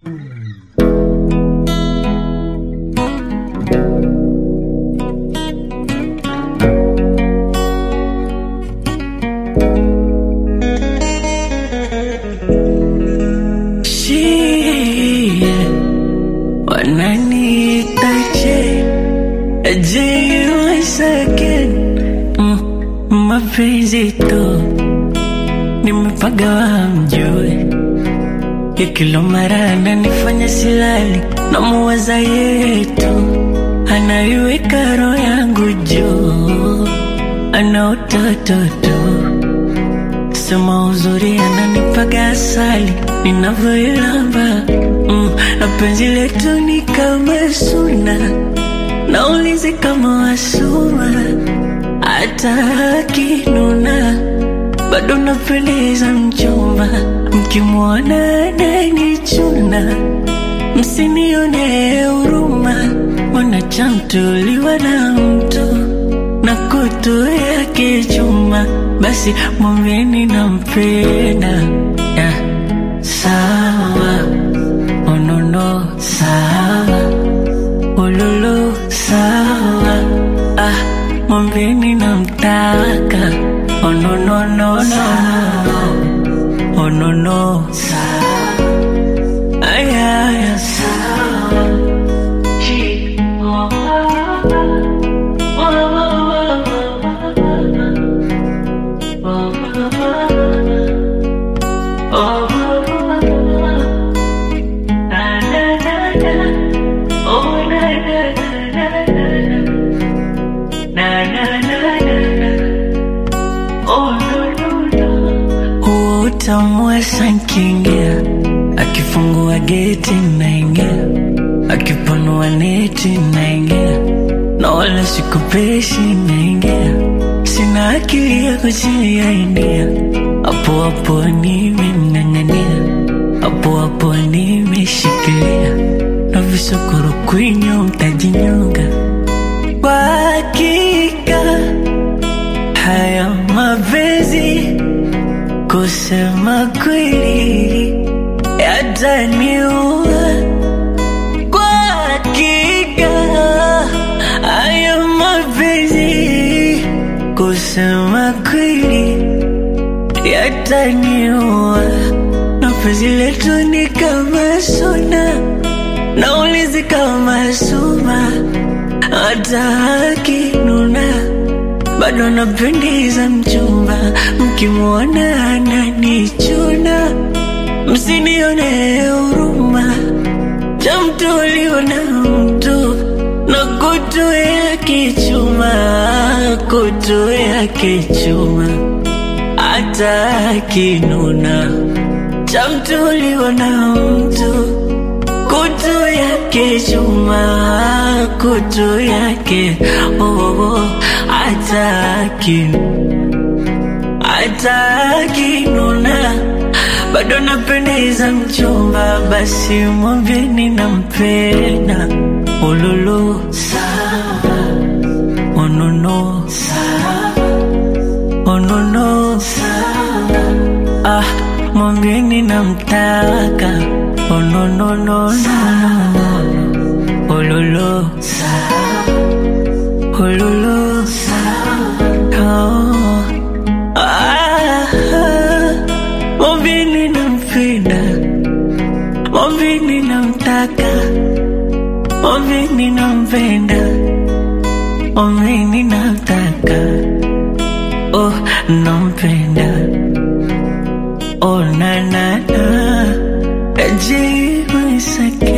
mapenzi tu nimepagawa mjue ya kila mara ananifanya silali na muwaza yetu anaiweka roho yangu juu ana utoto tu sema uzuri ananipaga asali ninavyoilamba mm, na penzi letu ni kama suna naulizi kama wasuma hata akinuna bado napendeza mchumba mkimwona ananichuna msinione huruma mwanachamtuliwa na mtu na kutu yake chuma basi mwambieni nampenda yeah. sawa onono sawa ululu sawa ah, mwambieni namtaka onononono onono sawa ayaya sawa Chi- oh, oh, Huo utamu wa sankingia akifungua geti naingia akipanua neti naingia na wala sikupeshi naingia sina akili ya kujiainia hapo hapo nimemng'ang'ania hapo hapo nimeshikilia na visokoro kwinyo mtajinyonga kwa hakika haya mapenzi kusema kweli yataniua kwa hakika haya mapenzi kusema kweli yataniua na penzi letu ni kama suna naulizi kama suma hata akinuna bado napendeza mchumba mkimwona ananichuna msinione huruma chamtuliwa na mtu na kutu yake chuma kutu yake chuma hata akinuna chamtuliwa na mtu kutu yake chuma kutu yake oh, oh, oh, ataki atakinuna bado napendeza mchumba basi mwambieni nampenda ululu sawa onono sawa onono sawa ah mwambieni namtaka onononono ululu sawa ululu sawa oh. Ah, mwambieni nampenda mwambieni namtaka mwambieni nampenda mwambieni namtaka oh nampenda oh na na na jibu sake